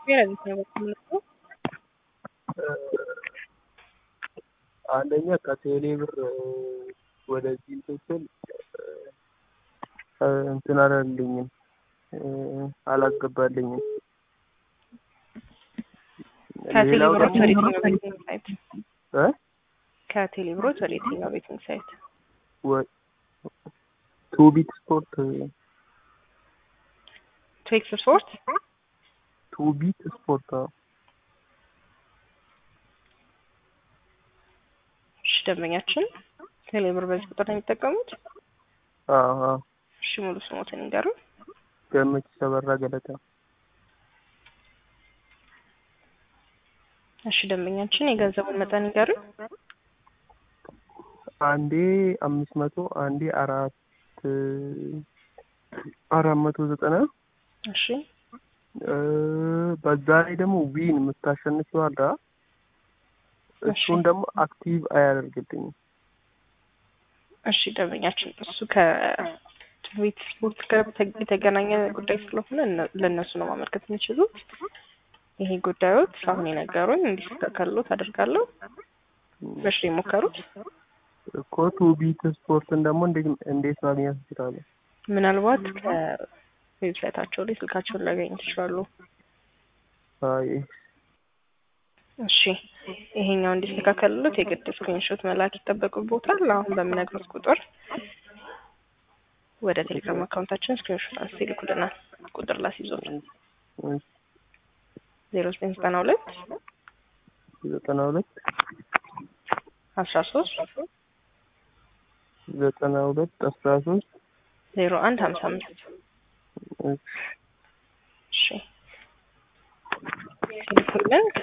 ለሊት ነው የምትመጣው? አንደኛ ከቴሌ ብር ወደዚህ እንትን ስል እንትን አላለልኝም አላስገባልኝም። ከቴሌ ሌላው ብሮች ደግሞ ወደ የትኛው ቤቲንግ ሳይት? እ ከቴሌ ብሮች ወደ የትኛው ቤቲንግ ሳይት? ወ- ቱቢት ስፖርት ትዊክስ ስፖርት ቱቢት ስፖርት አዎ። እሺ፣ ደንበኛችን ቴሌ ብር በዚህ ቁጥር ነው የሚጠቀሙት? አዎ አዎ። እሺ፣ ሙሉ ስሞትን ይንገሩ። ገመች ተበራ ገለታ እሺ፣ ደንበኛችን የገንዘቡን መጠን ይንገሩ። አንዴ አምስት መቶ አንዴ አራት አራት መቶ ዘጠና እሺ፣ እ በዛ ላይ ደግሞ ዊን የምታሸንፊው አለ አ? እሱን ደግሞ አክቲቭ አያደርግልኝም። እሺ ደንበኛችን እሱ ከትዊት ስፖርት ጋር በተ- የተገናኘ ጉዳይ ስለሆነ እነ- ለእነሱ ነው ማመልከት የሚችሉት። ይሄ ጉዳዮት አሁን የነገሩኝ እንዲስተካከሉት አደርጋለሁ። መቼ ነው የሞከሩት? እኮ ቱቢት ስፖርትን ደግሞ እንዴት እንዴት ማግኘት እንችላለን? ምናልባት ከዌብሳይታቸው ላይ ስልካቸውን ሊያገኙ ይችላሉ። አይ እሺ ይሄኛው እንዲስተካከልሎት የግድ ስክሪንሾት መላክ ይጠበቅቦታል። አሁን በምነግሩት ቁጥር ወደ ቴሌግራም አካውንታችን ስክሪንሾት አንስቶ ይልኩልናል። ቁጥር ላስይዞት እሺ፣ ዜሮ ዘጠኝ ዘጠና ሁለት ዘጠና ሁለት አስራ ሶስት ዘጠና ሁለት አስራ ሶስት ዜሮ አንድ ሀምሳ አምስት እሺ እሺ ሲልኩልን